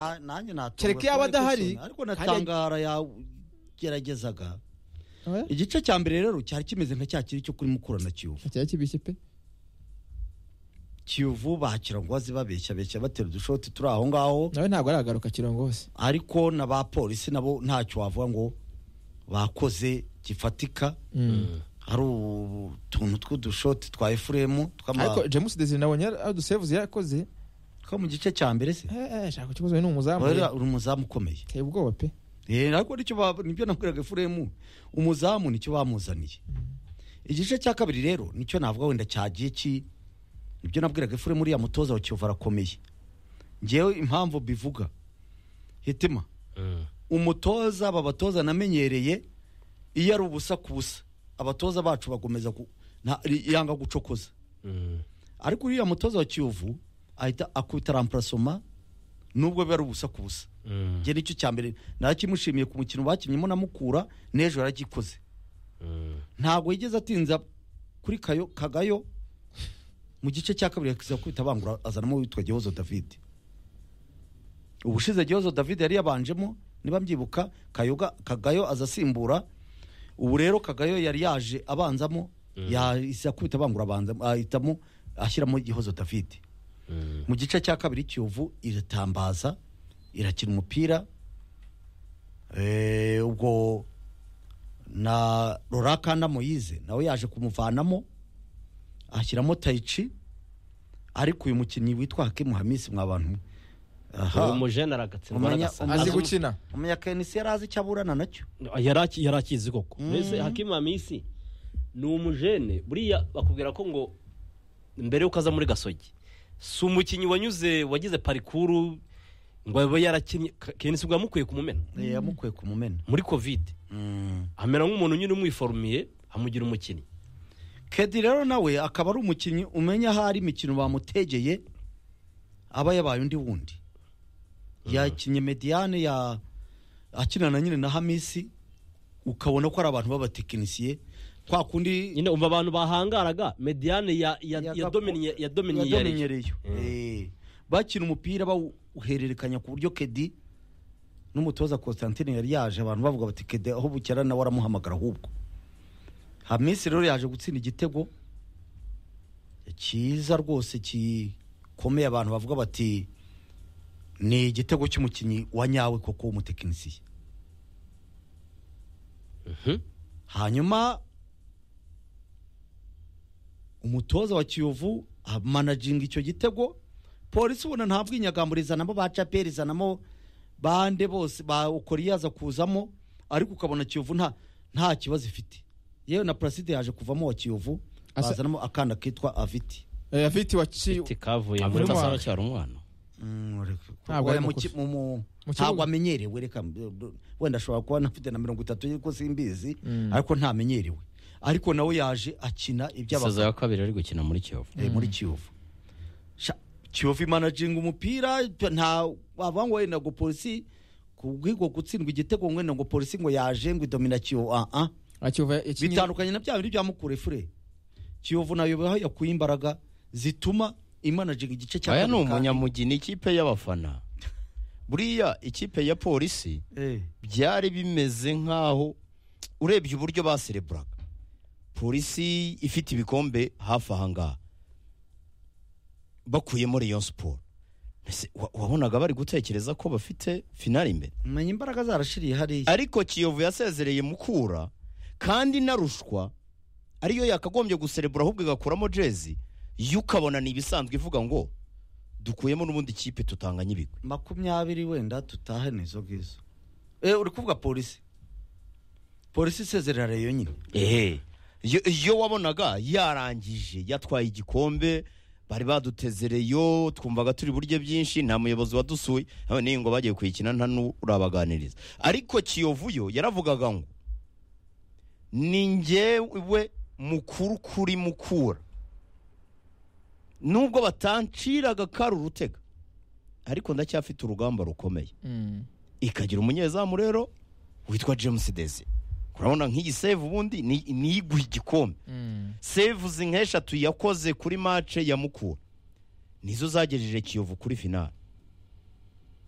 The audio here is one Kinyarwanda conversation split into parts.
Na- nanjye natungwa Kereka kubera yaba ko adahari, isona, ariko kandi- natangara yageragezaga Eh? igice cya mbere rero cyari kimeze nka cya kiri cyo kuri mukura na kiyovu cyari kibishye pe kiyovu bakira ngo baze babeshya beshya batera udushoti turi aho ngaho nawe ntabwo aragaruka kirongo hose ariko na ba polisi nabo ntacyo wavuga ngo bakoze gifatika hari utuntu tw'udushoti twa efuremu ariko james desire nabonye adusevuze yarakoze two mu gice cya mbere se Eh, eh, shaka ikibazo ni umuzamu Wari uri umuzamu ukomeye teye ubwoba pe Eh, ariko nicyo ba- nibyo nabwiraga efuremu umuzamu nicyo bamuzaniye igice cya kabiri rero nicyo navuga wenda cyagiye ki nibyo nabwiraga efuremu uriya mutoza wa kiyovu arakomeye ngewe impamvu bivuga hitima umutoza aba batoza namenyereye iyo ari ubusa ku busa abatoza bacu bagomeza ku- nta- yanga gucokoza ariko uriya mutoza wa kiyovu ahita akubita ramparasoma nubwo biba ari ubusa ku busa njye nicyo cya mbere narakimushimiye ku mukino bakinnyemo na mukura n'ejo yaragikoze ntabwo yigeze atinza kuri kayo kagayo mu gice cya kabiri yakiza kubita bangura azanamo witwa gihozo david ubushize gihozo david yari yabanjemo niba mbyibuka kayoga kagayo aza asimbura ubu rero kagayo yari yaje abanzamo yahise akubita bangura abanzamo ahitamo ashyiramo gihozo david mu gice cya kabiri kiyovu iratambaza irakina umupira Eh, ubwo na rorakanda moyize nawe yaje kumuvanamo ashyiramo tayici ariko uyu mukinnyi witwa hakimu hamisi mwabantu uwo mujene aragatsindwa Umenya- aragasaza. umenya- azi Azi- gukina umunya kenisi yari azi icyo aburana nacyo Yari aki- yari akizi koko mbese hakimu hamisi ni umujene buriya bakubwira ko ngo mbere y'uko aza muri gasogi si umukinnyi wanyuze wagize parikuru ngo abe yarakinnye Ka- kenisi ubwo yamukwiye kumumena Eh, yamukwiye ku mumena muri kovide Mm. amera nk'umuntu nyine umwiforumiye amugira umukinnyi kedi rero nawe akaba ari umukinnyi umenya aho ari imikino bamutegeye aba yabaye undi wundi yakinnye mediyane ya akinana nyine na hamisi ukabona ko ari abantu b'abatekinisiye kwa kundi nyine umva abantu bahangaraga mediyane ya ya Yagako- ya dominiye ya dominiye ya Rayon. yadomenyereyo Eh, bakina umupira bawuhererekanya ku buryo kedi n'umutoza constantine yari yaje abantu bavuga bati kedi aho bukera nawe aramuhamagara ahubwo hamisi rero yaje gutsinda igitego cyiza rwose gikomeye abantu bavuga bati ni igitego cy'umukinnyi wa nyawe koko w'umutekinisiye Mhm. hanyuma umutoza wa kiyovu amanajinga icyo gitego polisi ubona nta bwinyagambo rizanamo ba caperi izanamo bande bose ba ukoriya aza kuzamo ariko ukabona kiyovu nta nta kibazo ifite yewe na puraside yaje kuvamo wa kiyovu Asa- bazanamo akana kitwa aviti Eh, afite waci tikavuye Avuye muri mu masaro mwaka. cyari umwana Mm, reka- Ntabwo oya, ari mu makosa. ki- mu- mu- Mu ntabwo kibuga. amenyerewe reka mb- wenda ashobora kuba anafite na mirongo itatu y'uko simbizi Mm. ariko ntamenyerewe ariko nawe yaje akina iby'abakuru ya kabiri ari gukina muri kiyovu eh, muri kiyovu Sha- kiyovu imanajinga umupira nta wavuga ngo wenda ngo polisi kubw'ubwo gutsindwa igitego ngo wenda ngo polisi ngo yaje ngo idomina kiyovu ah ah akiva yakinye bitandukanye na bya bindi bya mukure fure kiyovu nayo aho yakuye imbaraga zituma imanajinga igice cya aya ni kabiri kandi- umunyamugina ikipe y'abafana buriya ikipe ya polisi Eh, byari bimeze nk'aho urebye uburyo basereburaga polisi ifite ibikombe hafi aha ngaha bakuyemo rayon siporo Mbese wa- wabonaga bari gutekereza ko bafite finali imbere menya imbaraga zarashiriye hariya ariko kiyovu yasezereye mukura kandi na rushwa ariyo yakagombye guserebura ahubwo igakuramo jezi yo ukabona ni ibisanzwe ivuga ngo dukuyemo n'ubundi kipe tutanganye ibigwi makumyabiri wenda tutahe n'izo ngizo eh, uri kuvuga polisi polisi isezerera reyo nyine ehe yo, yo wabonaga yarangije yatwaye igikombe bari badutezereyo twumvaga turi buryo byinshi nta muyobozi wadusuye none iyi ngo bagiye kuyikina nta n'urabaganiriza ariko kiyovu yo yaravugaga ngo ni njyewe mukuru kuri mukura nubwo batanciraga kari urutega ariko ndacyafite urugamba rukomeye Mm. ikagira umunyezamu rero witwa james desi urabona nk'iyi save ubundi ni ni iguha igikombe Mm. save nk'eshatu yakoze kuri mace ya mukura nizo zagejeje kiyovu kuri finale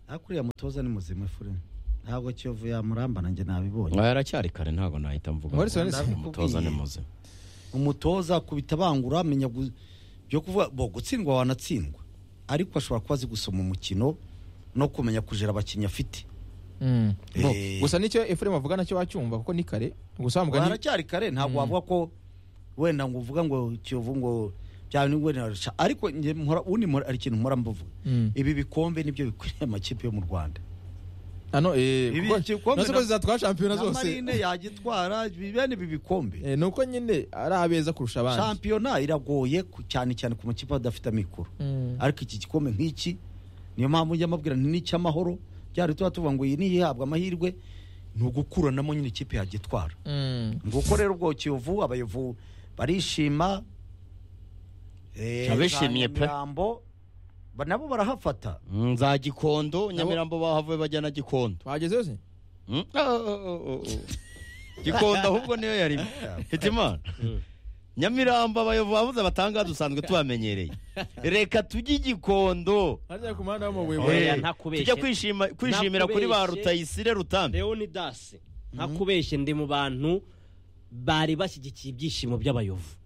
ariko uriya mutoza ni muzima fure ntabwo kiyovu yamuramba nanjye nabibonye yaracyari kare ntabwo nahita mvuga Morris ngo Wallace umutoza yakubwiye. ni muzima umutoza akubita bangura amenya gu- byo kuvuga bo gutsindwa wanatsindwa ariko ashobora kuba azi gusoma umukino no kumenya kujera abakinnyi afite Mm. No, Eh. gusa nicyo efuremu avuga nacyo wacyumva kuko ni kare gusa wa mugani haracyari kare ntabwo wavuga ko wenda ngo uvuga ngo kiyovu ngo byaba ni wenda arasha ariko njye mpora undi mpora ari ikintu mpora mbuvuga Mm. ibi bikombe nibyo bikwiriye amakipe yo mu Rwanda ano eh Ibi kuko igikombe nazo ko na- zizatwara shampiyona na zose marine yagitwara bene ibi bikombe Eh, ni uko nyine ari abeza kurusha abandi shampiyona iragoye ku- cyane cyane ku makipe adafite amikoro Mm. ariko iki gikombe nk'iki niyo mpamvu njya mbabwira nti n'icy'amahoro byari tuba tuvuga ngo iyi niyo ihabwa amahirwe ni ugukuranamo nyine ikipe yagitwara Mm. nguko rero ubwo kiyovu abayovu barishima Eh, Abishimiye pe. Nyamirambo, ba- nabo barahafata Mm, za gikondo nyamirambo bahavuye bajya na gikondo twageze yose Mm? Ah, ah, ah, ah, ah. gikondo ahubwo niyo yarimo hitimana nyamirambo abayobozi bavuze batanga dusanzwe tubamenyereye reka tujye i gikondo harya ku muhanda w'amabuye Oya, Eh, ntakubeshye. tujya kwishima- kwishimira kuri ba Ntakubeshye. rutayisire rutambi leonidas ntakubeshye ndi mu bantu bari bashyigikiye ibyishimo by'abayovu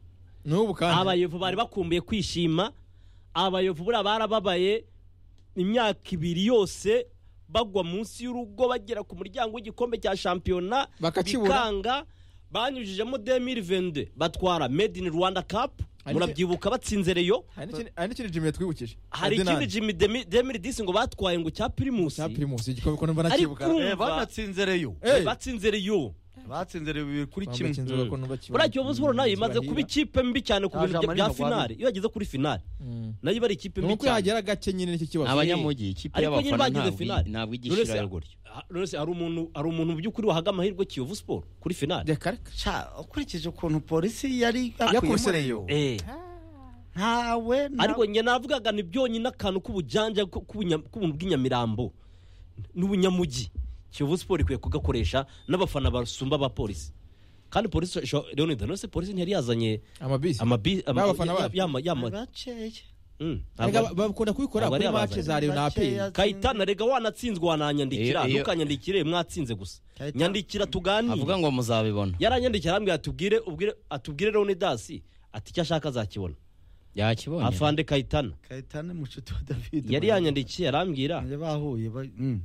n'ubu kandi abayovu bari bakumbuye kwishima abayovu buriya barababaye imyaka ibiri yose bagwa munsi y'urugo bagera ku muryango w'igikombe cya shampiyona Bakakibura. bikanga banyujijemo demiri vende batwara made in rwanda cup Hari murabyibuka batsinze reyo hari n'ikindi- hari n'ikindi jimmy yatwibukije hari Ferdinand. ikindi jimi demiri disi ngo batwaye ngo cya pirimusi cya primus igikombe ko numva ariko nakibuka Eh, urumva banatsinze reyo Eh, batsinze reyo batsinze reyo bibiri kuri Bamba kimwe kinzoga ko numva kibura. buriya kiyovu siporo nayo imaze kuba ikipe mbi cyane ku bintu Nta jambo bya ririmo finale iyo yageze kuri finale Mm. nayo iba ari ikipe ni mbi uko cyane yagera gake nyine nicyo kibazo abanyamujyi ikipe Ariko nyine y'abafana bagize ntabwo finale. i- ntabwo igisha Knowless- irayo gutyo Ah, Knowless, hari umuntu hari umuntu mu by'ukuri wahaga amahirwe kiyovu siporo kuri finale reka reka Sha, ukurikije ukuntu polisi yari yakubise yakuyemo reyo Eh, ntawe nta- ariko njye navugaga ni byonyine akantu k'ubujanjage ko- k'ubunya- k'ubuntu bw'inyamirambo n'ubunyamujyi kiyovu siporo ikwiye kugakoresha n'abafana basumba abapolisi kandi polisi isho- leonidas nose polisi ntiyari yazanye amabisi amabi ama- N'abafana ya- bacu. yama- yama- Barakeya. Mm, Erega ntabwo- ba- bakunda kubikora Aba kuri ari mace abazanye. za reyo na aperi Bakeya. kayitana rega wanatsinzwe wananyandikira Iyo- iyo- ntukanyandikire mwatsinze gusa Kayitana- nyandikira tuganire avuga ngo muzabibona yaranyandikira arambwira atubwire ubwire atubwire leonidasi ati icyo ashaka azakibona yakibonye afande kayitana kayitana ni mushuti wa david yari yanyandikiye arambwira Nanjye bahuye ba- mm.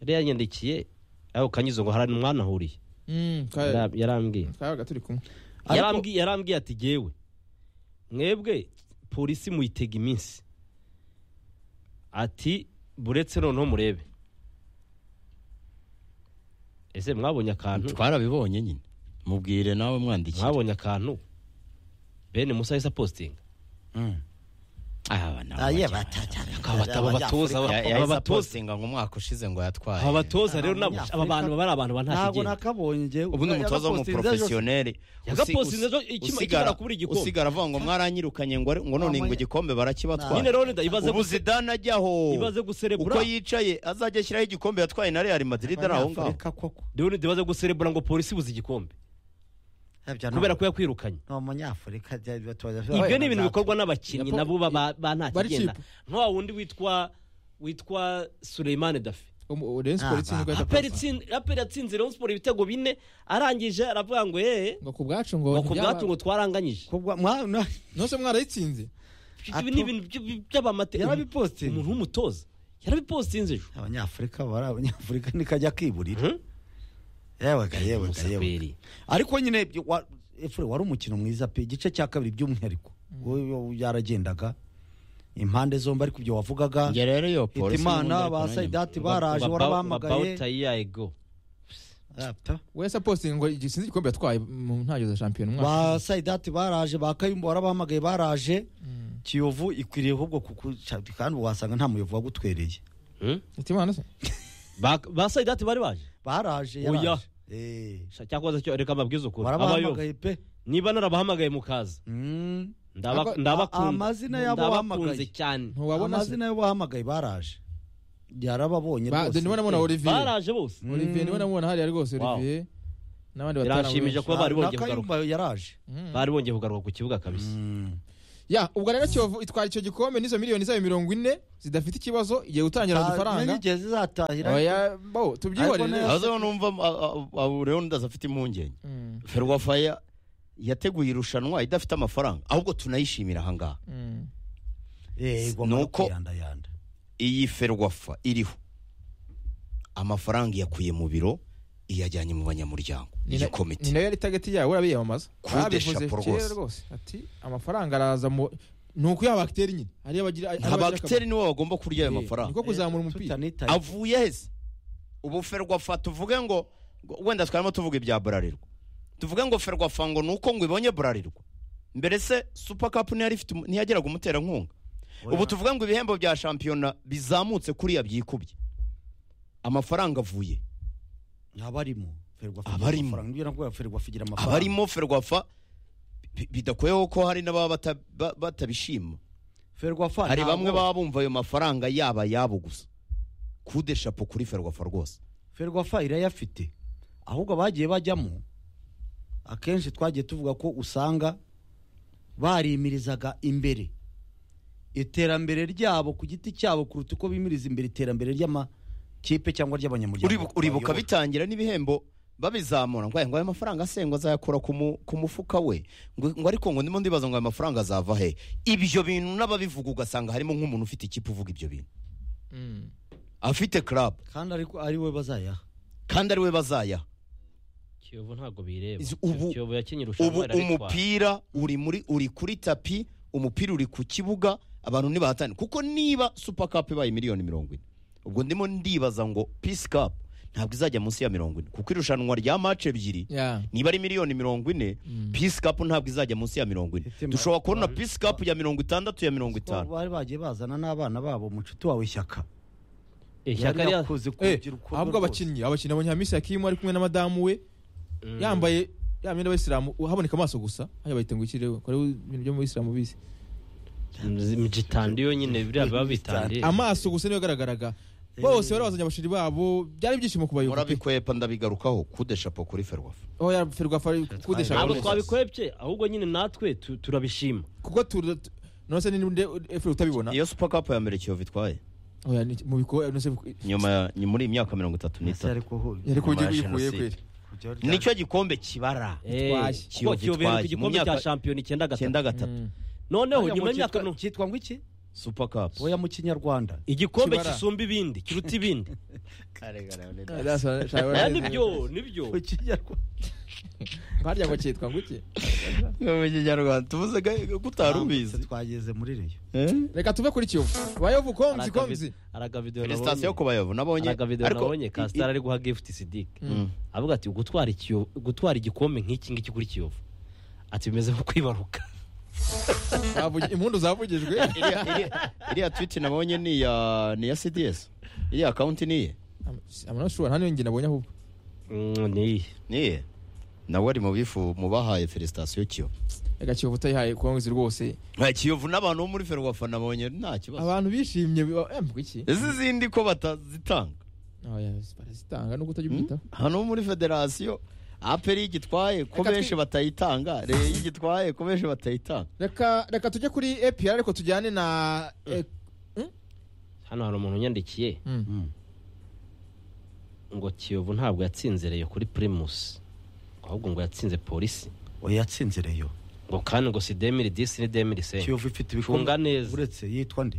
yari yanyandikiye aho kanyuze ngo harani mwanahuriye Mm, ka- Yara- yarambwiye twabaga turi kumwe Ariko- yarambwiye yarambwiye ati gewe mwebwe polisi muyitega iminsi ati buretse noneho murebe ese mwabonye akantu twarabibonye nyine mubwire nawe mwandikira mwabonye akantu bene musa yahise apositinga Mm. Aba nabo Ah, yeah, bajya- bata- aba bata- aba batoza Ya- aba- yahise aba batoza apostinga ngo umwaka ushize ngo yatwaye aba batoza rero nabo Abanyafurika- aba bantu baba ari abantu ba nta ntabwo kigenda nakabonye njye ubu ni umutoza w'umuporofesiyoneri Yagapostinze ejo ikima- ikimara kubura igikombe. usigara avuga ngo mwaranyirukanye ngo ari- ngo none ngo igikombe nyine barakibatwara rero nda ibaze ubu guse- zidane ajyaho ibaze guserebura uko yicaye azajya ashyiraho igikombe yatwaye na real madrid ari aho ngaho koko rero nda ibaze guserebura ngo polisi ibuze igikombe kubera ko yakwirukanye ni umunyafurika byari batoza ibyo ni ibintu bikorwa n'abakinnyi Yapo- nabo baba ba nta Bari kigenda kipe. nka wa wundi witwa witwa Suleimane Dafe reyo siporo Ah, itsinzwe ba- ihita Aperi kuza. tsin- Aperi yatsinze Rayon Sport ibitego bine arangije aravuga ngo yeee ngo ku bwacu ngo ngo ku bwacu ngo twaranganyije nose mwarayitsinze ibi ni ibintu by- by'abamate yarabipostinze umuntu w'umutoza yarabipostinze ejo abanyafurika bari abanyafurika nikajya kiburira Mhm. yewe ga yewe ga yewe Musafiri. ariko nyine ibyo wa- efure wari umukino mwiza pe igice cya kabiri by'umwihariko wowe yaragendaga impande zombi ariko ibyo wavugaga njye rero iyo polisi hitimana ba sayidati baraje Baba- warabahamagaye Babauta yego Apta. wese apostinga ngo igisinzi igikombe yatwaye mu ntangiriro za shampiyona umwaka ba sayidati baraje ba kayumba warabahamagaye baraje kiyovu ikwiriye ahubwo kukuca kandi ubu wasanga nta muyovu wagutwereye Hmm? itimana se Ba- ba sayidati bari baje baraje Oya. yaraje Eh, Sha- cyakoze cyo reka mabwize ukuri abayobo warabahamagaye pe niba narabahamagaye mukaza Mm. ndaba Ako- a- ndabakunda amazina y'abo ndabakunze wahamagaye. cyane ntiwabona se amazina yo bahamagaye baraje yarababonye Ba- rwose ndimo ndabona olivier baraje bose olivier ndimo ndamubona hariya rwose Wow. olivier n'abandi Biranshimije batanamumenshi kuba bari Na- na bongeye kugaruka kayumba yaraje bari bongeye kugaruka ku kibuga kabisa Mm. ya ubwo rero kiyovu itwara icyo gikombe n'izo miliyoni zayo mirongo ine zidafite ikibazo igiye gutangira udufaranga ntigeze zatahira oya bo Ariko tubyihorere nayo- aho numva leonidas afite impungenge Mm, ferwafaya yateguye irushanwa idafite amafaranga ahubwo tunayishimira ahangaha mm. yego muri Nuko- kuyandayanda iyi ferwafa iriho amafaranga iyakuye mu biro iyajyanye mu banyamuryango Ni iyi na- ni komite nayo yari tageti yawe urabiyamamaza Coup de Babivuze chapeau kera rwose. rwose ati amafaranga araza mu ni ukuyaha bagiteri nyine ariyo bagira ariyo nta bagira akamaro. bagiteri niwe bagomba kurya ayo Eh, mafaranga niko kuzamura umupira tutanitaye avuye heza ubu ferwafa tuvuge ngo ngo- wenda twarimo tuvuga ibya burarirwa tuvuge ngo ferwafa ngo ni uko ngo ibonye burarirwa mbere se supa kapu ntiyari ifite umu- ntiyagiraga umuterankunga ubu tuvuge ngo ibihembo bya shampiyona bizamutse kuriya byikubye amafaranga avuye abarimo ferwafa Abarimo. nibyo nakubwira ferwafa igira amafaranga abarimo ferwafa bi- bidakoyeho ko hari n'ababa bata- ba- batabishima ferwafa hari ntabwo- bamwe baba bumva ayo mafaranga yaba ayabo gusa kude shapo kuri ferwafa rwose ferwafa irayafite ahubwo abagiye bajyamo akenshi twagiye tuvuga ko usanga barimirizaga imbere iterambere ryabo ku giti cyabo kuruta uko bimiriza imbere iterambere ry'amakipe cyangwa ry'abanyamuryango Uribu- bayobora. uribuka bitangira n'ibihembo babizamura ngo aya- ngo ayo mafaranga asengwa azayakura ku mu- ku mufuka we ngo ngo ariko ngo ndimo ndibaza ngo ayo mafaranga azava he ibyo bintu n'ababivuga ugasanga harimo nk'umuntu ufite ikipe uvuga ibyo bintu Mm. afite club kandi ariko ari we bazayaha kandi ari we bazayaha kiyovu ntabwo bireba Izi- ubu- kiyovu yakinnye ubu irushanwa irabitwara umupira uri muri uri kuri tapi umupira uri ku kibuga abantu ntibahatane kuko niba super cup ibaye miliyoni mirongo ine ubwo ndimo ndibaza ngo peace cup ntabwo izajya munsi ya mirongo ine kuko irushanwa rya mace ebyiri Ya. niba ari miliyoni mirongo ine Mm. peace cup ntabwo izajya munsi ya mirongo ine Itima- dushobora kubona peace cup ya mirongo itandatu ya ko mirongo itanu bari bagiye bazana n'abana babo mu nshuti wawe ishyaka ishyaka Yari rya yakuze ku Eh, rubyiruko ahubwo rwose. abakinnyi abakinnyi abonye hamisi yakimu ari kumwe na madamu we Mm. yambaye ya myenda y'abayisilamu haboneka amaso gusa hajya bahita ngo ikiriho kora ibintu byo mu bisilamu bizi Mm, gitandiyo nyine biriya biba bitandiye amaso gusa niyo agaragaraga bose bari bazanye abashiri babo byari ibyishimo kubayobora murabikwepa ndabigarukaho kudeshapo kuri ferwafa aho yarferwafa kudesha ntabwo abantu. twabikwebye ahubwo nyine natwe tu- turabishima kuko tu- tu- none se ninde efure utabibona iyo super cup ya mbere kiyovu itwaye Oya, ni- mu bikorwa none se nyuma ya ni muri iyi myaka mirongo itatu Ese n'itatu ariko ho- yari Nyuma ya kuba gikuye Jenoside. kweri kujya rya- nicyo gikombe kibara Eh, Itwaye. kuko Kiyovu kiyovu yaheruka itwaye. Mu igikombe cya myaka- shampiyona icyenda cyenda gatatu gatatu Mm. noneho Hariya nyuma ngo y'imyaka cyitwa- nu- cyitwa ngo iki super cup oya mu kinyarwanda igikombe Kibara. gisumba ibindi kiruta ibindi Ah, that's what- shall I- Eh, nibyo nibyo mu kinyarwanda harya ngo cyitwa ngo iki mu kinyarwanda tuvuze ko utari ubizi twageze muri reyo reka tuve kuri kiyovu bayovu komzi komzi aragavidewo felicitasiyo ku bayovu nabonye aragavidewo nabonye kasitari ari guha gifuti sidike Mm. avuga ati gutwara ikiyo- gutwara igikombe nk'iki ngiki kuri kiyovu ati bimeze nko kwibaruka Zavugi- impundu zavugijwe iriya iriya- iriya twiti nabonye ni iya ni iya cds iriya akawunti ni iye I'm not sure, nta niyo njye nabonye ahubwo Mm, ni iyi ni iye nawe ari mu bifu mu bahaye felicitasiyo kiyovu reka kiyovu utayihaye konzi rwose nta kiyovu n'abantu bo muri ferwafa nabonye nta kibazo abantu bishimye biba- eh, mvuga iki izi zindi ko batazitanga Oya, barazitanga n'ubwo utabyitaho hano muri federasiyo aperi y'igitwaye ko Reka twi- benshi batayitanga reye y'igitwaye ko benshi batayitanga reka reka tujye kuri APR ariko tujyane na eh, hano hari umuntu unyandikiye mm. ngo kiyovu ntabwo yatsinzereye kuri primus ahubwo ngo yatsinze polisi oya yatsinze reyo ngo kandi ngo si demiri disi ni demiri senti kiyovu ifite Cunga neza. uretse yitwa nde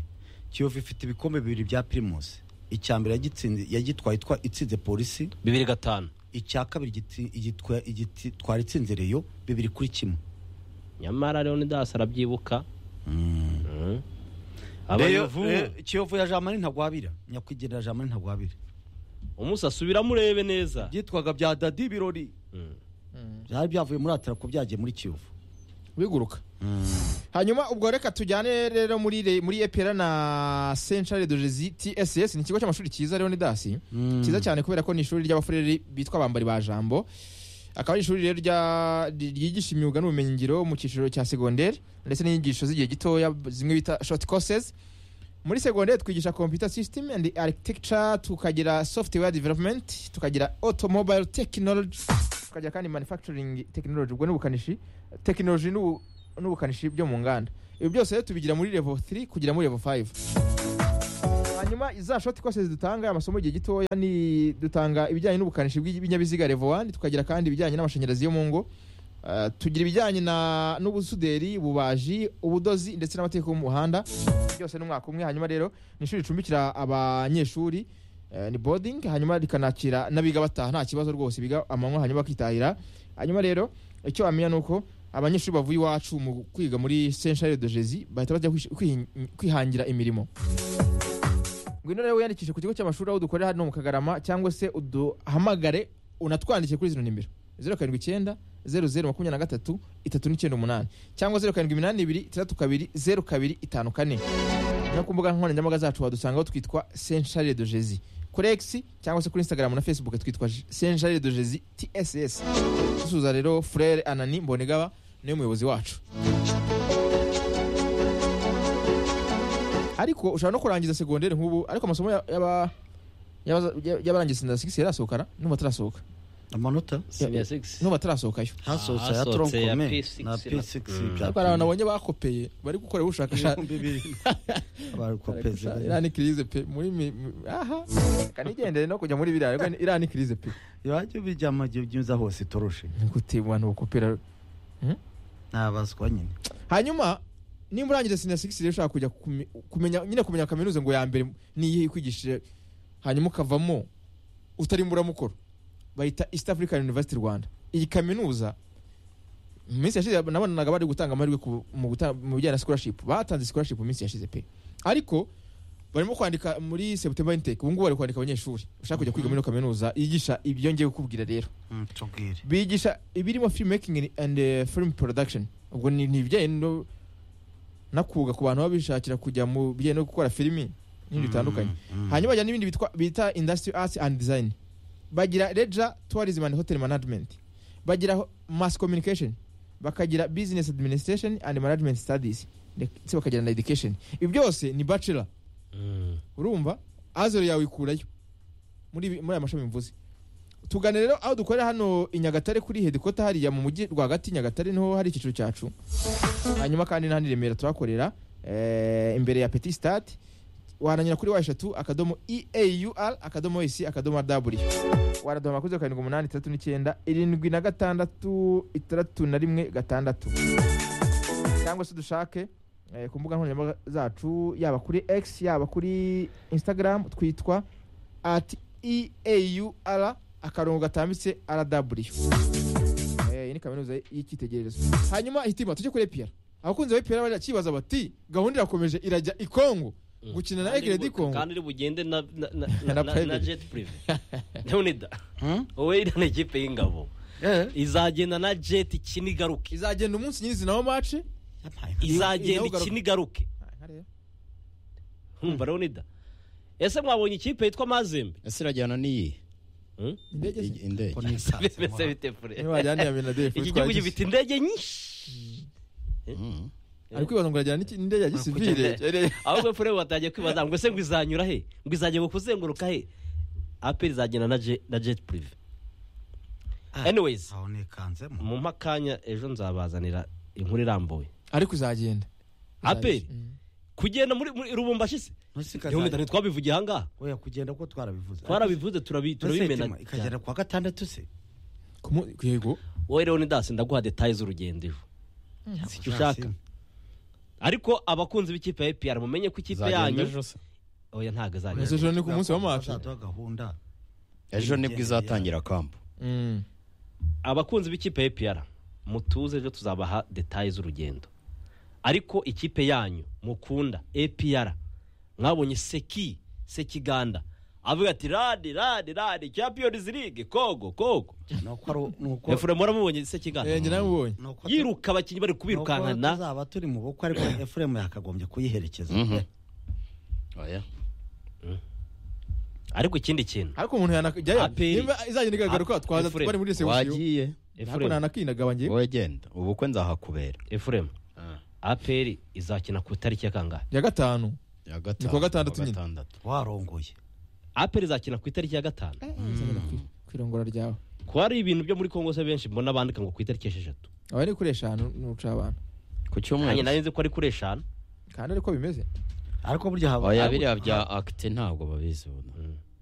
kiyovu ifite ibikombe bibiri bya pirimusi icya mbere yagitsinze- yagitwaye itwa- itsinze polisi bibiri gatanu icya kabiri gitsi- igitwa- igitwara itsinze reyo bibiri kuri kimwe nyamara leonidas arabyibuka Mm. Reyo- abayovu Reyo- kiyovu ya jamani ntagwabira nyakwigendera jamani ntagwabira umunsi asubiramo urebe neza byitwaga bya dadi ibirori Mm. byari byavuye muri atara ko byagiye muri kiyovu biguruka hanyuma ubwo reka tujyane rero muri re- muri EPR na Central de Jésus TSS ni ikigo cy'amashuri cyiza rero ni dasi Mm. cyiza cyane kubera ko ni ishuri ry'abafureri bitwa bambari ba jambo akaba ari ishuri rero rya- ryigisha imyuga n'ubumenyingiro mu cyiciro cya segonderi ndetse n'inyigisho z'igihe gitoya zimwe bita short courses muri segonderi twigisha computer system and architecture tukagira software development tukagira automobile technology tukagira kandi manufacturing technology ubwo n'ubukanishi technology n'ubu n'ubukanishi byo mu nganda ibi byose rero tubigira muri level 3 kugera muri level 5 hanyuma za shoti kose dutanga amasomo igihe gitoya ni dutanga ibijyanye n'ubukanishi bw'ibinyabiziga level 1 tukagira kandi ibijyanye n'amashanyarazi yo mu ngo Uh, tugira ibijyanye na- n'ubusuderi ububaji ubudozi ndetse n'amategeko y'umuhanda byose ni umwaka umwe hanyuma rero ni ishuri ricumbikira abanyeshuri eh, ni boarding hanyuma rikanakira n'abiga bataha nta kibazo rwose biga amanywa hanyuma bakitahira hanyuma rero icyo wamenya ni uko abanyeshuri bavuye iwacu mu kwiga muri centre de jezi bahita bajya kwish- kwihin- kwihangira imirimo ngwino rero wiyandikishe ku kigo cy'amashuri aho dukorera hano mu kagarama cyangwa se uduhamagare unatwandike kuri zino nimero zeru karindwi icyenda zeru zeru makumyabiri na gatatu itatu n'icyenda umunani cyangwa zeru karindwi iminani ibiri itandatu kabiri zeru kabiri itanu kane no ku mbuga nkoranyambaga zacu wadusangaho twitwa senshare de jezi kuri x cyangwa se kuri instagram na facebook twitwa senshare de jezi tss dusuza rero frere anani mbonegaba niwe muyobozi wacu ariko ushobora no kurangiza segonderi nk'ubu ariko amasomo ya- y'aba- y'aba- y'abarangiza sinda sigisi yarasohokana n'ubu atarasohoka amanota ya six n'ubu atarasohokaya hasohotse ya Hasohotse ya tronkome P6 na na- p6 bya ariko hari abantu nabonye bakopeye bari gukora ubushakashatsi ibihumbi bibiri abarikopeze iriya ni kirize pe muri mi- mi- aha kanigendere no kujya muri biriya ariko ni- iriya ni kirize pe ibajya bijyamo igihe byuza hose itoroshe gute mu bantu bakopera nabazwa nyine hanyuma nimba urangije sinya sigisi rero ushaka kujya kume- kumenya nyine kumenya kaminuza ngo ya mbere ni iyihe ikwigishije hanyuma ukavamo utarimo uramukoro bayita east african university rwanda iyi kaminuza mu minsi yashize nabonanaga bari gutanga amahirwe ku- mu guta- mu bijyanye na scholarship batanze scholarship mu minsi yashize pe ariko barimo kwandika muri september intake ubu ngubu bari kwandika abanyeshuri ushaka kujya kwiga muri ino kaminuza yigisha ibyo ngiye kukubwira rero tubwire bigisha ibirimo filmmaking and uh, film production ubwo ni ni ibijyanye no nakuga ku bantu baba bishakira kujya mu bijyanye no gukora filimi n'ibintu bitandukanye hanyuma bajyana n'ibindi bitwa- bita industry arts and design bagira leisure tourism and hotel management bagira ho- mass communication bakagira business administration and management studies ndetse bakagira na education ibi byose ni bachelor urumva azoro yawe ikurayo muri ibi- muri aya mashami mvuze tugane rero aho dukorera hano i nyagatare kuri hedikota hariya mu mujyi rwagati nyagatare niho hari icyiciro cyacu hanyuma kandi n'ahandi i remera tuhakorera eh, imbere ya petit stade waranyura kuri wa eshatu akadomo eaur akadomo esi akadomo w waraduhamagara kuri zeru karindwi umunani itandatu n'icyenda irindwi na gatandatu itandatu na rimwe gatandatu cyangwa se dushake eh, ku mbuga nkoranyambaga zacu yaba kuri x yaba kuri instagram twitwa at eaur akarongo gatambitse rw Eh, iyi ni kaminuza y'icyitegererezo hanyuma hitima tujye kuri epr abakunzi ba epr barakibaza bati gahunda irakomeje irajya i kongo gukina na egre di kongo kandi uri bugende na na- na- Na na- na- na private. jet prive none da wowe iriya ni ikipe y'ingabo izagenda na jet ikinigaruke izagenda umunsi nyirizina wa mace izagenda Inawugaruka. ikinigaruke nkumva rero nida ese mwabonye ikipe yitwa mazembe ese irajyana n'iyi Hmm? indege se? I- indege bimeze bite niba fure wajyana iya Benadefu twagise. iki gihugu gifite indege nyinshi Mm. ari kwibaza ngo arajyana n'iki- n'indege ya gisivire ahubwo fure batangiye kwibaza ngo ese ngo izanyura he ngo izajya kuzenguruka he aperi izagenda na Je- na jet prive anyways aho nikanzemo mu makanya ejo nzabazanira inkuru irambuye ariko izagenda aperi Mm. kugenda muri muri rubumbashi se Ntusikaze. niho ndani twabivugiye ahangaha oya kugenda kuko twarabivuze twarabivuze turabi turabimena Ese Hitima, ikagera kuwa gatandatu se Ku mu- yego wowe rero ndasi ndaguha detaye z'urugendo ejo si icyo ushaka ariko abakunzi b'ikipe ya APR mumenye ko ikipe Izagenda yanyu ejo se. oya ntabwo Ese izagenda ejo ni ku munsi wa mace Bazaduha gahunda ejo nibwo izatangira kampu Mm. abakunzi b'ikipe ya APR mutuze ejo tuzabaha detaye z'urugendo ariko ikipe yanyu mukunda APR mwabonye seki sekiganda avuga ati rade rade rade champions league kogo kogo nuko ari nuko efuremu waramubonye sekiganda Eh, njye nawe ubonye nuko tu- yiruka abakinnyi bari kubirukanka nuko na tuzaba turi mu bukwe ariko efuremu yakagombye kuyiherekeza Mhm. oya ariko ikindi kintu ariko umuntu yanajyayo Aperi. nimba izagenda ikagaruka Ah, twaza Efuremu. twari muri sewusiyo wagiye ariko efuremu nanakinagaba njye wowe genda ubukwe nzahakubera efuremu Ah. aperi izakina ku itariki ya kangahe ya gatanu Ya Ni kuwa gatandatu kuwa nyine. gatandatu. warongoye aperi izakina ku itariki ya gatanu Izagenda ku- ku irongora ryawe ko hari ibintu byo muri kongo se benshi mbona bandika ngo ku itariki esheshatu aba ni kuri eshanu n'uca abantu ku cyumweru nanjye nari nzi ko ari kuri eshanu kandi ariko bimeze ariko burya haba oya biriya bya akite ntabwo babizi ubu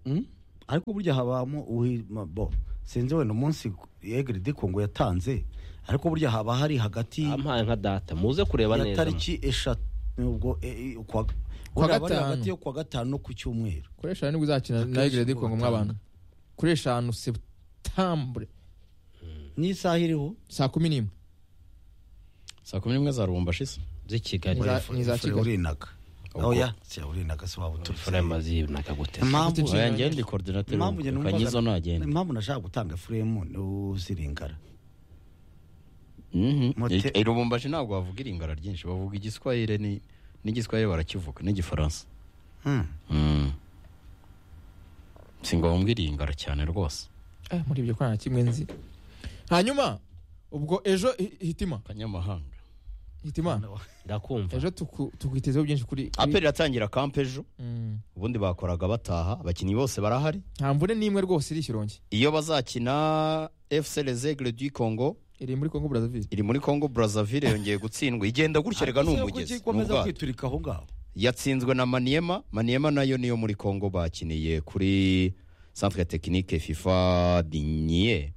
Mm. ariko burya habamo uhi- ma- bo sinzi wenda umunsi egre dikongo yatanze ariko burya haba hari hagati ampaye nka data muze kureba ya neza tariki eshatu ubwo e- e- ukwa- Kuwa wenda haba ari gatanu. hagati yo kuwa gatanu no ku cyumweru kuri eshanu nibwo uzakina Akenshi nawe geredi ku kongo mw'abantu kuri eshanu septambure n'isaha iriho saa kumi n'imwe saa kumi n'imwe za rubumba shise z'i Kigali Ni za- ni za Fure Kigali. urinaga Ubwo- oya si urinaga si waba furema uturutse mazinaga gute impamvu Ufite oya njyewe ndi korodinateri impamvu njye numvaga- kanyizo ntagenda impamvu nashaka gutanga furemu ni uzirengara Mhm. Mote- I- i rubumbashi ntabwo bavuga iringara ryinshi bavuga igiswahire ni- n'igiswahire barakivuga n'igifaransa Hmm. Mm. si ngo bumve iringara cyane rwose Eh, muri ibyo kwa nta kimwe nzi hanyuma ubwo ejo hi- hitima kanyamahanga hitima ndakumva ejo tuku- tukwitezeho byinshi kuri kuri- aperi iratangira kampe ejo Mm. ubundi bakoraga bataha abakinnyi bose barahari nta mvune n'imwe rwose iri ikironge iyo bazakina fc rezegre du congo iri muri kongo brazzaville iri muri congo brazzaville yongeye gutsindwa igenda gutya rega ni umugezi ni ikomeza ubwato. kwiturika aho ngaho yatsinzwe na maniyema maniyema nayo niyo muri congo bakiniye kuri centre technique fifa dinye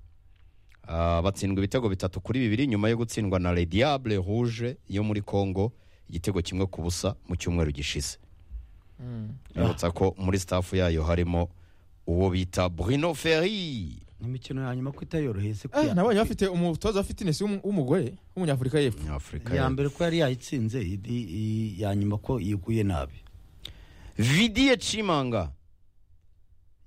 Ah, batsindwa ibitego bitatu kuri bibiri nyuma yo gutsindwa na le diable rouge yo muri congo igitego kimwe ku busa mu cyumweru gishize yibutsa ko muri staff yayo harimo uwo bita bruno ferri ni imikino ya nyuma ko itayoroheye se Eh, nabonye bafite umutoza wa fitness w'umu- w'umugore w'umunyafurika y'epfo afurika ya mbere ko yari yayitsinze indi i- ya nyuma ko yiguye nabi vidiye cimanga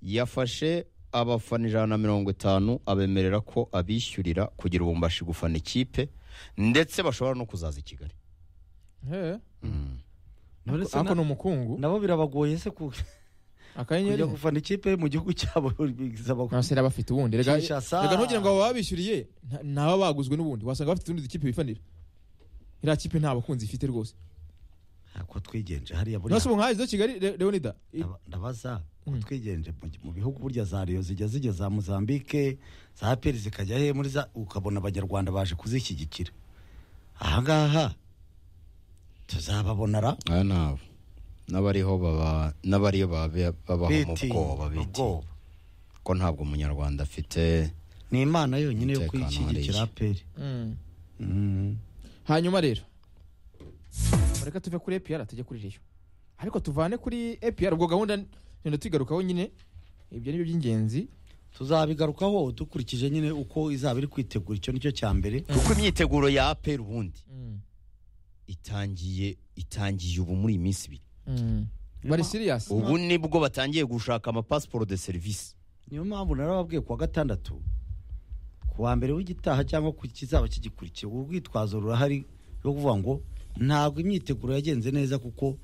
yafashe abafana ijana na mirongo itanu abemerera ko abishyurira kugira ubumbashi gufana ikipe ndetse bashobora no kuzaza i kigali Eh, Mm. none se ariko na- ni umukungu nabo birabagoye se ku- akanyenyeri kujya gufana ikipe mu gihugu cyabo bisaba nta sera bafite ubundi rega Shisha sa. rega ntugire ngo aba babishyuriye nta- ntaba baguzwe n'ubundi wasanga bafite utundi dukipe bifanira iriya kipe nta bakunzi ifite rwose ko twigenje hariya buriya nose ubu nkazi zo kigali Le- leonida i- ndaba- ndabaza ko Mm. twigenje mu- mu bihugu burya za Rayon zijya zijya za Mozambique za APR zikajya he muri za ukabona abanyarwanda baje kuzishyigikira ahangaha tuzababona ra aya ni abo n'abariho baba n'abariyo babe- babaho mu Beti, bwoba biti ubwoba. ko ntabwo umunyarwanda afite ni imana yonyine yo Umutekano kuyishyigikira hariya. APR Mm. Mm. hanyuma rero reka tuve kuri epr tujye kuri reyo ariko tuvane kuri epr ubwo gahunda ngenda tuyigarukaho nyine ibyo ni byo by'ingenzi tuzabigarukaho dukurikije nyine uko izaba iri kwitegura icyo nicyo cya mbere kuko imyiteguro ya aperi ubundi itangiye itangiye ubu muri iyi minsi ibiri bari siriyasi ubu nibwo batangiye gushaka amapasiporo de serivisi niyo mpamvu narababwiye kuwa gatandatu kuwa mbere w'igitaha cyangwa ku kizaba kigikurikiye urwitwazo rurahari rwo kuvuga ngo ntabwo imyiteguro yagenze neza kuko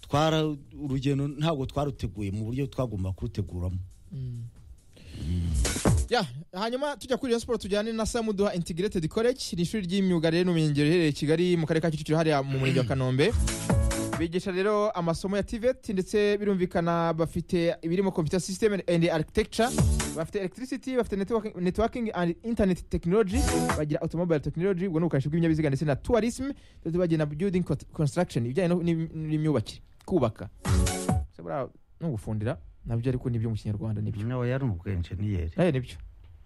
twara urugendo ntabwo twaruteguye mu buryo twagomba kuruteguramo ya hanyuma tujya kuri Rayon Sports tujyane na Samuduha Integrated College ni ishuri ry'imyuga rero n'ubumenyingiro riherereye i Kigali mu karere ka Kicukiro hariya mu murenge wa Kanombe bigisha rero amasomo ya TVET ndetse birumvikana bafite ibirimo computer system and architecture bafite electricity bafite networking, networking and internet technology bagira automobile technology ubwo ni ubukanishi bw'ibinyabiziga ndetse na tourism ndetse bagira na building cont- construction ibijyanye no- n'im- n'imyubakire kubaka Ese buriya no gufundira nabyo ariko nibyo mu kinyarwanda nibyo nawe yari ubwenjeniyeri Eh, nibyo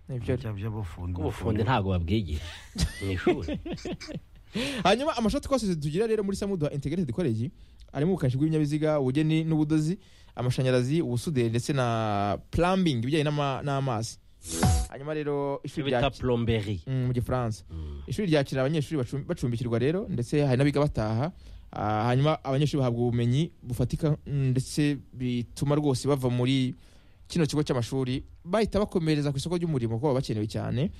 nibyo by'abufundi ubufundi ntabwo babwigisha mu ishuri hanyuma amashoti twose tugira rero muri samuduha integrated college arimo ubukanishi bw'ibinyabiziga ubugeni n'ubudozi amashanyarazi ubusuderi ndetse na plumbing ibijyanye n'ama- n'amazi hanyuma rero icyo ishuri bita ryakira- plomberi Mm, mu gifaransa ishuri ryakira abanyeshuri bacumbi- bacumbikirwa rero ndetse hari n'abiga bataha Ah, hanyuma abanyeshuri bahabwa ubumenyi bufatika mm, ndetse bituma rwose bava muri kino kigo cy'amashuri bahita bakomereza ku isoko ry'umurimo kuko baba bakenewe cyane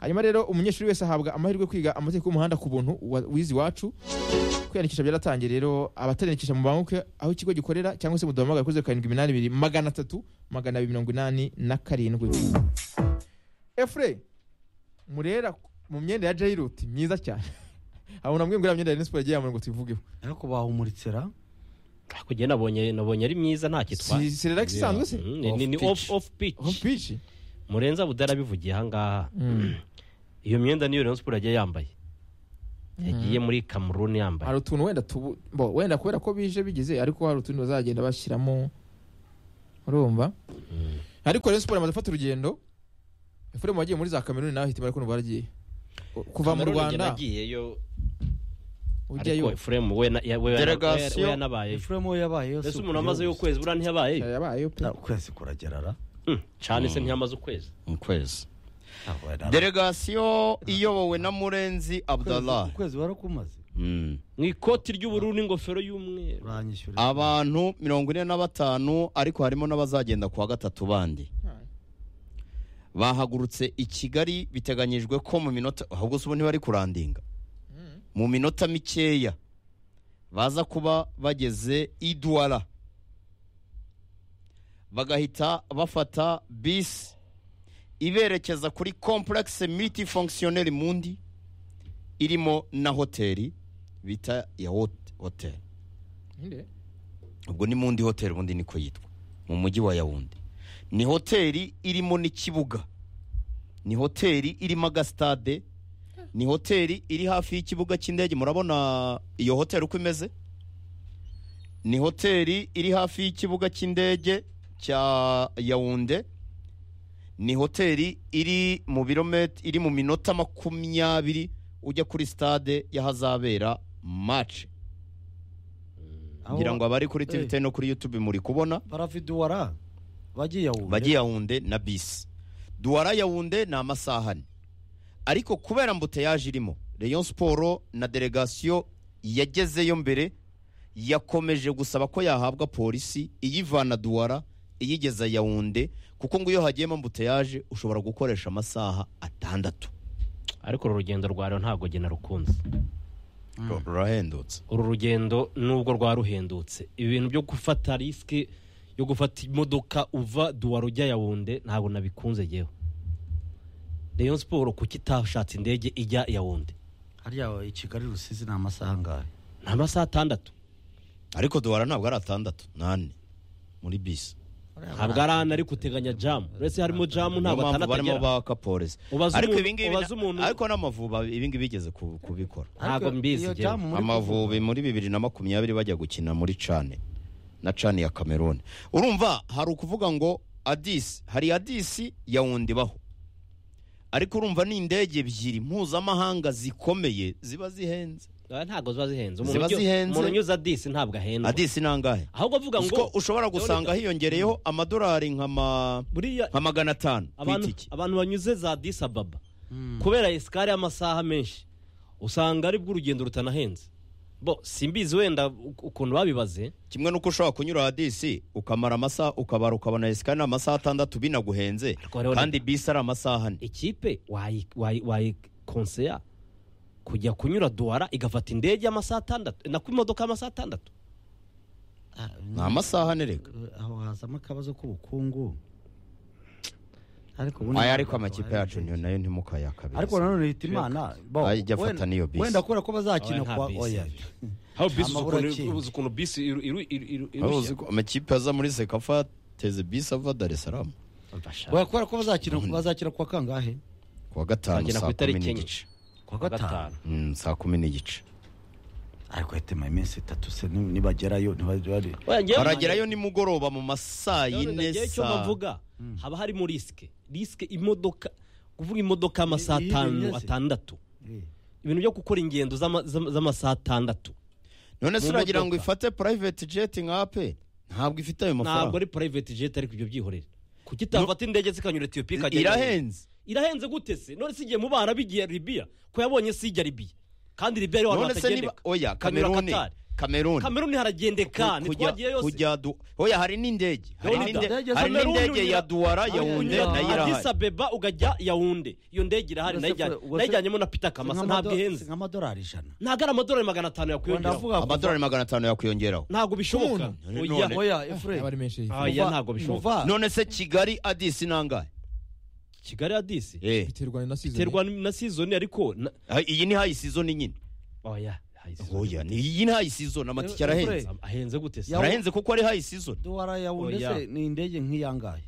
hanyuma rero umunyeshuri wese ahabwa amahirwe yo kwiga amategeko y'umuhanda ku buntu wa- wize iwacu kwiyandikisha byaratangiye rero abatariyandikisha mubanguke aho ikigo gikorera cyangwa se muduhamagara kuri zeru karindwi iminani ibiri magana atatu magana abiri mirongo inani na karindwi efure murera mu myenda ya jayiruti myiza cyane abantu namwe ngo iriya myenda ya Rayon Sports yagiye yambara ngo tuyivugeho ariko bahumuritse ra ariko njye nabonye nabonye ari myiza nta kitwaye si serelax isanzwe se Mm, ni- ni- ni Off off off pitch home pitch murenza budarabivugiye aha ngaha iyo myenda niyo Rayon Sports yagiye yambaye yagiye muri cameroon yambaye hari utuntu wenda tubu bo wenda kubera ko bije bigeze ariko hari utundi bazagenda bashyiramo urumva ariko rero siporo imaze gufata urugendo efuremu wagiye muri za kameruni nawe hitimara kumva waragiye kuva mu Cameroon njye rwanda nagiyeyo ujyayo ariko efuremu we na- ya- we- Delegation. we yanabayeyo efuremu yabayeyo mbese umuntu amazeyo ukwezi buriya ntiy'abayeyo yabayeyo pe ukwezi kuragerara Mm, cane se ntiyamaze ukwezi mu kwezi Ntabwo wari ari- delegasiyo iyobowe na murenzi abdallah ukwezi warakumaze Mm. mu ikoti ry'ubururu n'ingofero y'umweru uranyishyura abantu mirongo ine na batanu ariko harimo n'abazagenda kuwa gatatu bandi bahagurutse i kigali biteganyijwe ko mu minota ahubwo se ubu ntibari kurandinga mu minota mikeya baza kuba bageze i duwara bagahita bafata bisi iberekeza kuri kompurakisi miti fonkisiyoneri mundi irimo na hoteli bita ya hot- hoteli Ninde? ubwo ni mundi hoteli ubundi niko yitwa mu mujyi wa yawundi ni hoteli irimo n'ikibuga ni hoteli irimo agasitade ni hoteli iri hafi y'ikibuga cy'indege murabona iyo hoteli uko imeze ni hoteli iri hafi y'ikibuga cy'indege cya yawunde ni hoteli iri mu birometi iri mu minota makumyabiri ujya kuri stade y'ahazabera mace Aho ngira ngo abari kuri Eh. tivite no kuri yutube muri kubona baraviduwara bagiye aho bajya yawunde na bisi duwara yawunde ni amasaha ane ariko kubera mbuteyaje irimo rayon siporo na delegasiyo yagezeyo mbere yakomeje gusaba ko yahabwa polisi iyivana duwara iyigeza yawunde kuko ngo iyo hagiyemo mbuteyaje ushobora gukoresha amasaha atandatu ariko uru rugendo rwawe ntabwo gena rukunze rurahendutse uru rugendo nubwo rwaruhendutse ibintu byo gufata risike yo gufata imodoka uva duwara ujya yawunde ntabwo nabikunze yewe rayon siporo kuki itashatse indege ijya yawunde hariya i kigali rusizi ni amasaha angahe ni amasaha atandatu ariko duwara ntabwo ari atandatu ni ane muri bisi ntabwo ari ane ariko uteganya jamu uretse harimo jamu niyo ntabwo mpamvu atandatu barimo agera baka polisi Ubaze ariko umuntu- ibingibi ubaze umuntu- ariko n'amavubi ibingibi bigeze ku- kubikora Ntabwo Ariko mbizi iyo njyewe. jamu muri amavubi muri bibiri na makumyabiri bajya gukina muri cane na cane ya cameroon urumva hari ukuvuga ngo adisi hari adisi yawundi baho ariko urumva ni indege ebyiri mpuzamahanga zikomeye ziba zihenze Ah, ntabwo ziba zihenze Ziba umuntu ujya- zihenze. umuntu unyuze adisi ntabwo ahendwa adisi ni angahe ahubwo avuga ngo ko ushobora gusanga hiyongereyeho amadolari nka ma- buriya nka magana atanu ku abantu itike abantu banyuze za disi ababa kubera esikari y'amasaha menshi usanga aribwo urugendo rutanahenze bo simbizi wenda u- ukuntu babibaze kimwe n'uko ushobora kunyura hadisi ukamara amasaha ukabara ukabona esika ni amasaha atandatu binaguhenze Ariko hariho kandi bisi ari amasaha ane ikipe wayi- wayi- wayikonseya kujya kunyura duwara igafata indege y'amasaha atandatu na ku imodoka y'amasaha atandatu Ah, ni amasaha ane reka aho hazamo akabazo k'ubukungu ariko ubundi aya ntabwo ariko amakipe wabaye yacu ubwenge. niyo nayo ntimukayakabirize ariko nanone leta imana bo, Ajya afata wenda- n'iyo bisi. wenda kubera ko bazakina Oya, nta kwa bisi. oya aho bisi uzi ukuntu- uzi ukuntu bisi Wari uzi ko amakipe aza muri sekafa ateze bisi ava dar es salaam Oya, kubera ko bazakina bazakina kwa kangahe kuwa gatanu Bagera ku saa kumi itariki enye. n'igice kwa gatanu Mm, saa kumi n'igice ariko yatema iminsi itatu se ni- nibagerayo ntibari Oya, njyewe- baragerayo nimugoroba mu masaa yine Ngewe icyo saa bavuga haba harimo risike risike imodoka kuvuga imodoka y'amasaha Iyi- iyi atanu bimeze. atandatu ibintu byo gukora ingendo z'ama- z'ama- z'amasaha atandatu none se Mu uragira ngo modoka. ifate private jet nkape ntabwo ifite ayo ntabwo mafaranga ari private jet ariko ibyo byihorera kuki itafata indege zikanyura etiyopiya ikajya irahenze irahenze gute se none se igiye mu bana bigiye libiya ko yabonye se ijya libiya kandi libiya ariho hantu none se niba hatagendeka oya Kanyura kameruni Qatar. kameruni kameruni haragendeka ntitwagiye yose kujya du oya hari n'indege hari None n'inde- indege hari z'Ameruni n'indege unyura- ya duwara yawunde Unyura Yaounde nayo irahari Addis Abeba ukajya yawunde iyo ndege irahari Ubwo se- nayijyanye- ubwo se- nayijyanyemo na pita kamasa ntabwo ihenze nk'amadolari ijana ntabwo ari amadolari magana atanu yakwiyongeraho ndavuga amadolari magana atanu yakwiyongeraho ntabwo bishoboka Umuntu. oya None- oya efure yaba ari menshi Ah, oya ntabwo bishoboka none se kigali adisi nangahe kigali hadisi Eh, biterwa na season biterwa na sizoni ariko na- iyi ni hayi sizoni nyine oya hayi season. oya ni iyi ni hayi sizoni amatike arahenze ahenze gute se Yaounde. arahenze kuko ari hayi sizoni duwara yawunde Oya. se ni indege nk'iyangahe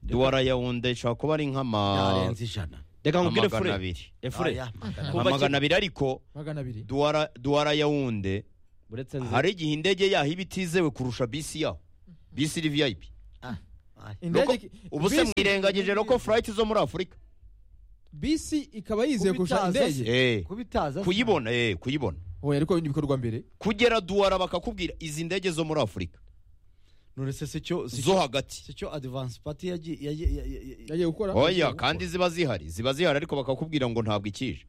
duwara yawunde ishobora kuba ari nk'ama yarenze ijana reka nkubwire amagana fure abiri efure Aya, magana. Kuva amagana abiri ariko magana abiri duwara duwara yawunde uretse nzi hari igihe indege yaho iba itizewe kurusha bisi yaho bisi iri vip Aya. Roko- ubu se mwirengagije roko flight zo muri afurika bisi ikaba yizeye kurusha Kubitaza se. indege Eh, kubitaza se. kuyibona eh, kuyibona oya ariko n'ibikorwa mbere kugera duwara bakakubwira izi ndege zo muri afurika none se si cyo si zo cyo hagati si cyo advance party yagiye yagiye- yagiye- yagiye gukora oya kandi ziba zihari ziba zihari ariko bakakubwira ngo ntabwo ikije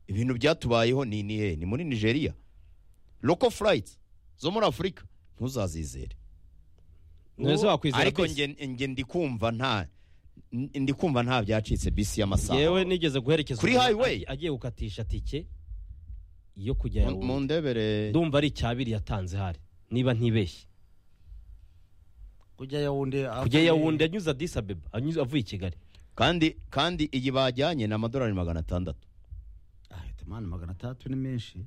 ibintu byatubayeho ni ni hehe ni muri nigeria roko flight zo muri afurika ntuzazizere ntese wakwizera ariko bisi. nge nge ndi kumva nta n- ndi kumva nta byacitse bisi y'amasaha yewe nigeze guherekeza Kuri umuntu highway? agi- agiye gukatisha tike yo kujya Mu- mu yawunde ndebere ndumva ari icyabiri yatanze hari niba ntibeshye kujya yawunde kujya yawunde anyuze adisa abeba anyuze avuye i kigali kandi kandi iyi bajyanye ni amadolari magana atandatu mani magana atandatu ni menshi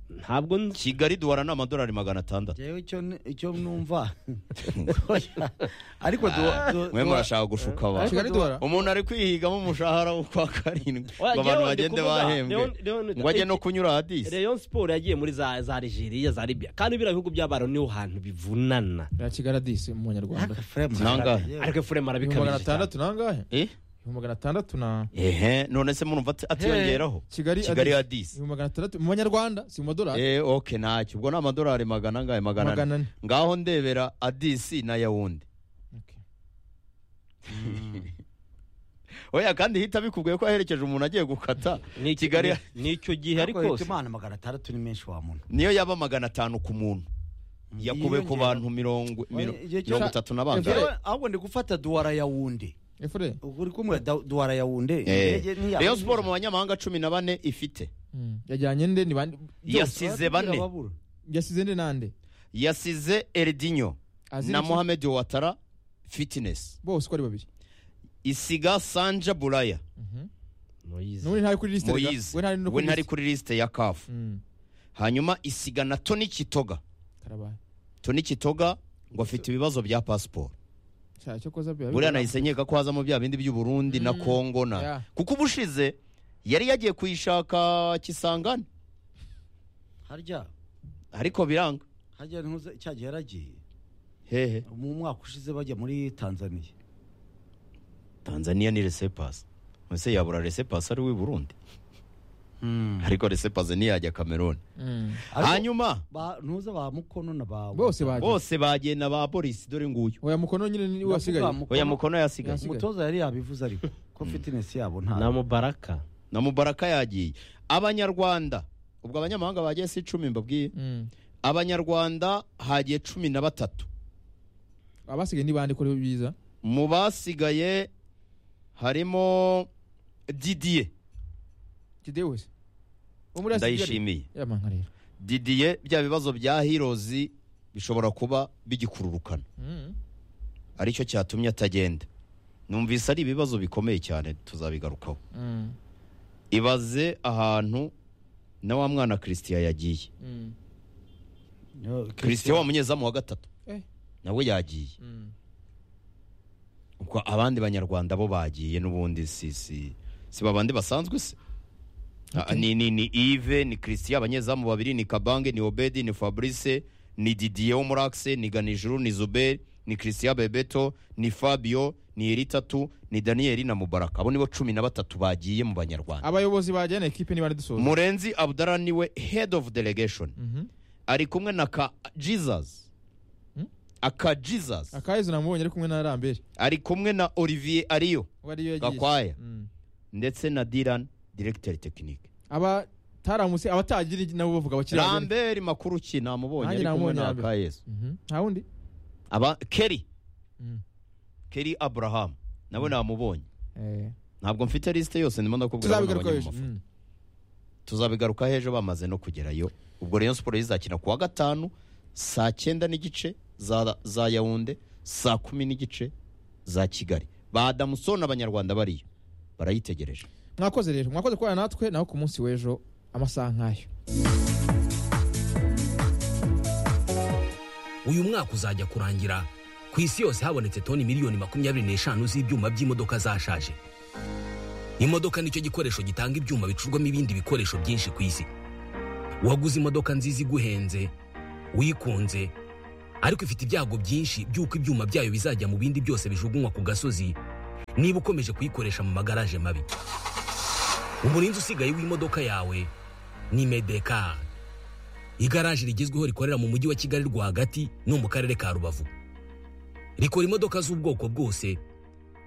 ntabwo nzi kigali duhora ni amadolari magana atandatu jewe icyo ni- icyo numva Oya. ariko du- du- mwe du- murashaka gushuka abantu kigali duhora umuntu ari kwihigamo umushahara wo kwa karindwi Oya, ngo abantu Leon, ndi bagende kuvuga, bahembwe Leon- Leon- ngo ajye no kunyura hadisi Rayon siporo yagiye muri za za Nigeria za Libya kandi biriya bihugu by'abaro niho hantu bivunana ya kigali adisi mu banyarwanda Aka frame. Nangahe? Yewe. ariko furema ibihumbi magana arabikabije cyane. atandatu nangahe Eh? ibihumbi magana atandatu na ehe none se murumva ati- atiyongeraho kigali kigali Addis. hadisi ibihumbi magana atandatu mu banyarwanda si mu madolari eh ok ntacyo ubwo ni amadolari magana angahe magana ane magana ane ngaho ndebera adisi na yawundi Okay. oya kandi hita bikubwiye ko aherekeje umuntu agiye gukata Ni iki- kigali ni icyo gihe ariko ariko yitwa imana magana atandatu ni menshi wa muntu niyo yaba magana atanu ku muntu yakube ku Yiyongera. bantu mirongo miro- Oya, igihe cyose- mirongo itatu na Jewe, bangahe ahubwo ndi gufata duwara yawunde efure ubwo uri kumwe da- duwara yawunde Indege ntiyaba- reyo siporo mu banyamahanga cumi na bane ifite Mm. yajyanye nde ni bande yasize bane Babura. yasize nde nande yasize eridinyo Aziriki- na mohamed watara fitinesi bose uko ari babiri isiga sanja buraya Moise. n'ubu ntari kuri lisite rega. moyize we ntari no we kuri ntari lisite kuri lisite ya kafu Mm. hanyuma isiga na toni kitoga karabaye toni kitoga ngo afite ibibazo bya pasiporo cyaha cyo koza biba bibura. buriya nahise nkeka ko hazamo bya bindi by'uburundi na kongo na Yeah. kuko ubushize yari yagiye kuyishaka kisangani harya ariko biranga harya ntuze cya gihe yaragiye hehe mu mwaka ushize bajya muri tanzaniya tanzania ni resepasi ese yabura resepasi ari we burundi ariko resepasi ntiyajya kameruni Mm. Ariko- hanyuma Ba- ntuze ba mukono na ba bose baje bose bagenda ba polisi dore nguyu oya mukono nyine ni we wasigaye Ba mukono- oya mukono yasigaye Yasigaye. umutoza yari yabivuze ariko ko fitinesi yabo na nta Mubaraka na mubaraka yagiye abanyarwanda ubwo abanyamahanga bagiye si icumi mbabwiye Mm. abanyarwanda hagiye cumi na batatu abasigaye ni bande kuri biza mu basigaye harimo didiye kide wese wo muri Asia Kigali. ndayishimiye yamanga rero didiye bya bibazo bya hirozi bishobora kuba bigikururukana Mm. aricyo cyatumye atagenda numvise ari ibibazo bikomeye cyane tuzabigarukaho Mm. ibaze ahantu na wa mwana christian yagiye Mm. christian wa munyezamu wa gatatu Eh. nawe yagiye Mm. ubwo abandi banyarwanda bo bagiye n'ubundi si si si babandi basanzwe se Ah, ni ni ni Yves ni Christian abanyezamu babiri ni Kabange ni Obedi ni Fabrice ni Didier wo muri Axe ni Ganijuru ni Zuber ni Christian Bebeto ni Fabio ni Eritatu ni Daniel na Mubaraka abo nibo cumi na batatu bagiye mu banyarwanda abayobozi bajyana ekipe ni bande dusoza Murenzi Abdallah niwe head of delegation Mhm. ari kumwe na ka Jesus Hmm? aka Jesus akayezu namubonye ari kumwe na rambere ari kumwe na Olivier Ariyo we ariyo yagiye Gakwaya Mm. ndetse na Dylan directeur technique abataramutse abatagira igi- nabo bavuga bakiri abageni. Lambert Makuruki namubonye Nanjye ari kumwe namubonye na Lambert. Akayesu Mhm. nta wundi aba Kerry Mm. Kerry Abraham nawe namubonye Eh, ntabwo mfite lisite yose ndimo ndakubwira abantu tuzabigaruka babonye mu ejo mafoto. Mm. tuzabigaruka ejo bamaze no kugerayo ubwo Rayon Sports izakina kuwa gatanu saa cyenda n'igice za, za Yaounde saa kumi n'igice za Kigali ba Damuson abanyarwanda bariyo barayitegereje mwakoze rero mwakoze kubana natwe naho ku munsi w'ejo amasaha nk'ayo uyu mwaka uzajya kurangira ku isi yose habonetse toni miliyoni makumyabiri n'eshanu z'ibyuma by'imodoka zashaje imodoka nicyo gikoresho gitanga ibyuma bicurwamo ibindi bikoresho byinshi ku isi waguze imodoka nziza iguhenze wikunze ariko ifite ibyago byinshi by'uko ibyuma byayo bizajya mu bindi byose bijugunywa ku gasozi niba ukomeje kuyikoresha mu magaraje mabi umurinzi usigaye w'imodoka yawe ni medekari igaraje rigezweho rikorera mu mujyi wa kigali rwagati no mu karere ka rubavu rikora imodoka z'ubwoko bwose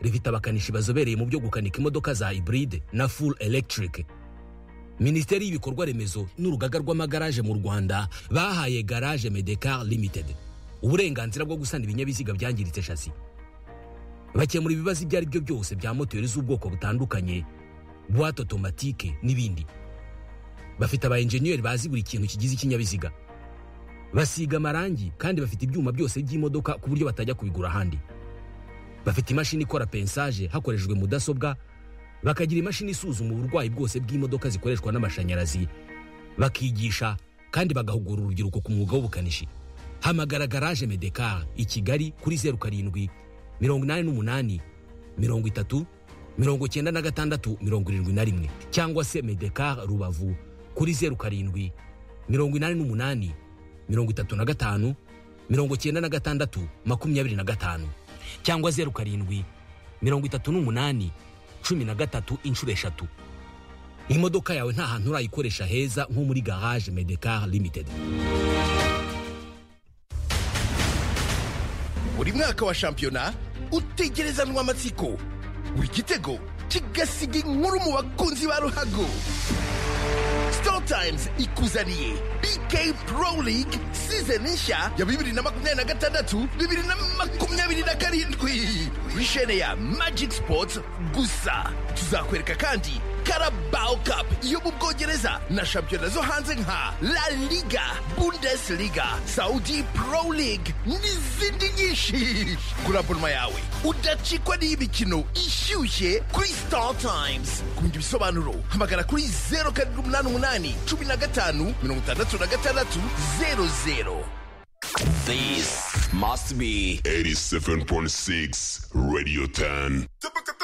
rifite abakanishi bazobereye mu byo gukanika imodoka za iburide na full electric minisiteri y'ibikorwa remezo n'urugaga rw'amagaraje mu rwanda bahaye garage medekar limited uburenganzira bwo gusana ibinyabiziga byangiritse shasi bakemura ibibazo ibyo ari byo byose bya moteri z'ubwoko butandukanye buwate otomatike n'ibindi bafite aba enjeniyeri bazi buri kintu kigize ikinyabiziga basiga amarangi kandi bafite ibyuma byose by'imodoka ku buryo batajya kubigura ahandi bafite imashini ikora pensaje hakoreshejwe mudasobwa bakagira imashini isuzuma uburwayi bwose bw'imodoka zikoreshwa n'amashanyarazi bakigisha kandi bagahugura urubyiruko ku mwuga w'ubukanishi hamagara garaje medekar i kigali kuri zeru karindwi mirongo inani n'umunani mirongo itatu mirongo icyenda na gatandatu mirongo irindwi na rimwe cyangwa se medekar rubavu kuri zeru karindwi mirongo inani n'umunani mirongo itatu na gatanu mirongo icyenda na gatandatu makumyabiri na gatanu cyangwa zeru karindwi mirongo itatu n'umunani cumi na gatatu inshuro eshatu imodoka yawe nta hantu urayikoresha heza nko muri garage medekar limited buri mwaka wa shampiyona utegerezanwa amatsiko buri gitego kigasiga inkuru mu bakunzi ba ruhago Store Times ikuzaniye BK Pro League season nshya ya bibiri na makumyabiri na gatandatu bibiri na makumyabiri na karindwi kuri shene ya Magic Sports gusa tuzakwereka kandi Carabao Cup yo mu Bwongereza na shampiyona zo hanze nka La Liga, Bundesliga, Saudi Pro League n'izindi nyinshi kuri abonoma yawe udacikwa n'iy'imikino ishyushye kuri Star Times ku bindi bisobanuro hamagara kuri zeru karindwi umunani umunani cumi na gatanu mirongo itandatu na gatandatu zeru zeru This must be 87.6 Radio 10.